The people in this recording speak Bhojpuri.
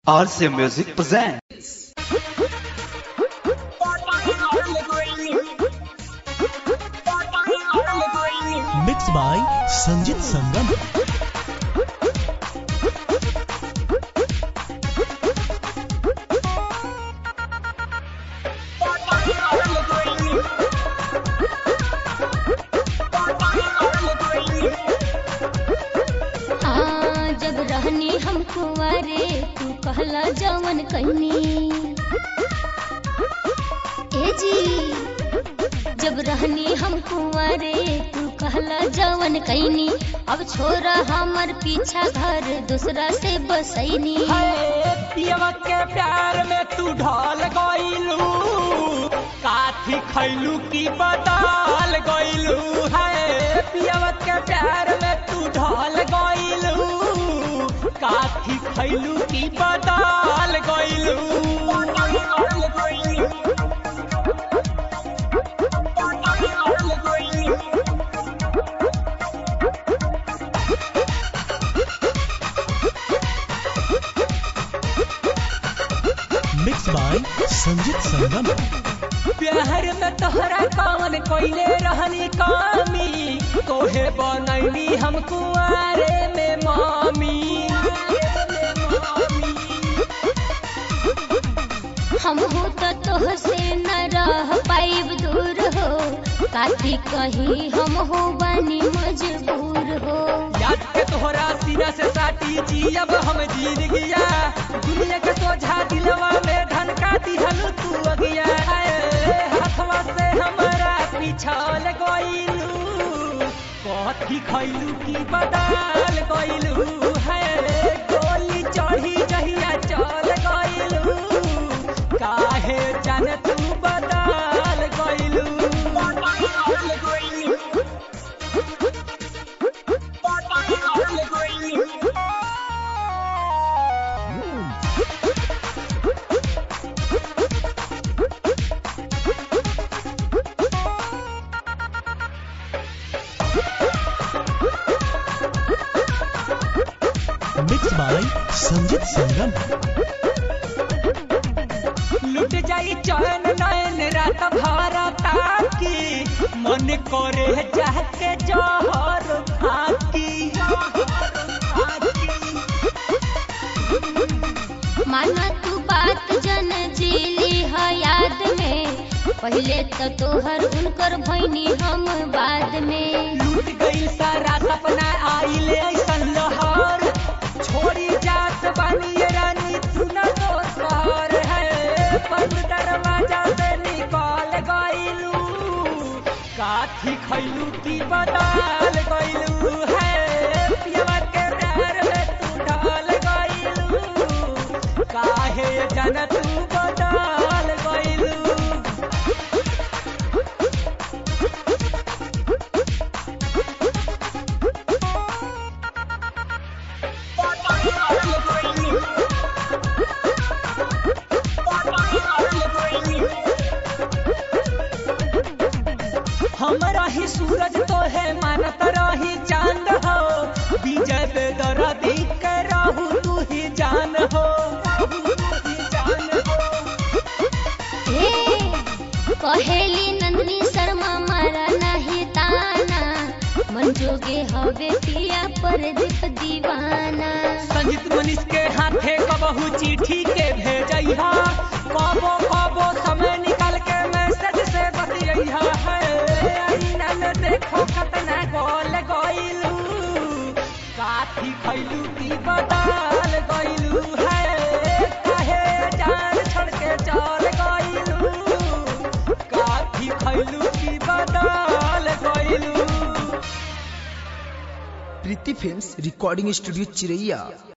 RC Music presents. mixed by Sanjit Sangam. हाँ जब रहनी हम कुंवारे तू कहला जवन कहनी ए जी जब रहनी हम कुंवारे तू कहला जवन कहनी अब छोरा हमर पीछा घर दूसरा से बसैनी पियवा के प्यार में तू ढल गइलू काथी खैलू की बदल गइलू है पियवा के प्यार में तू ढल गइलू काथी खैलू की बदल गइलू Mixed by Sanjit Sangam. प्यार में तोहरा कौन कोइले रहनी कामी तोहे बनैली हम कुआरे में मामी हम हो तो तोह से न रह पाइब दूर हो काती कहीं हम हो बनी मजबूर हो याद के तोहरा सीना से साटी जी अब हम जीत गया दुनिया के सोझा दिलवा में धनका दिहल तू अगिया ए, हाथवा से हमारा पिछल गइलू कथी खैलू की बदल गइलू है गोली चढ़ी जहिया चल गइलू काहे जाने तू बदल गइलू Mixed by Sanjit Sangam. लुट जाई चैन नैन रात भर ताकी मन करे जाके जहर खाकी माना तू बात जन जीली है याद में पहले तो तोहर उनकर भैनी हम बाद में लूट गई सारा सपना आइले ऐसन लहर छोड़ी जात बानी रानी सुना तो सहर है बंद दरवाजा से निकल गइलू काठी खैलू की बदल गइलू है पियवा के प्यार में तू ढल गइलू काहे जन तू बदल गइलू हमरा ही सूरज तो है मानत रही चांद हो विजय बेदरदी के रहू तू ही जान हो ए कहेली नंदनी शर्मा मारा नहीं ताना मन जोगे हवे पिया परदीप दीवाना संजीत मनीष के हाथे कबहू चिट्ठी के भेजैहा कबो कबो समय निकाल के मैसेज से बतियैहा है आईना में देखो कतना गोल गइलू काठी खैलू की बदल गइलू है काहे जान छोड़ के चल गइलू काठी खैलू की बदल गइलू प्रीति फिल्म्स रिकॉर्डिंग स्टूडियो चिरैया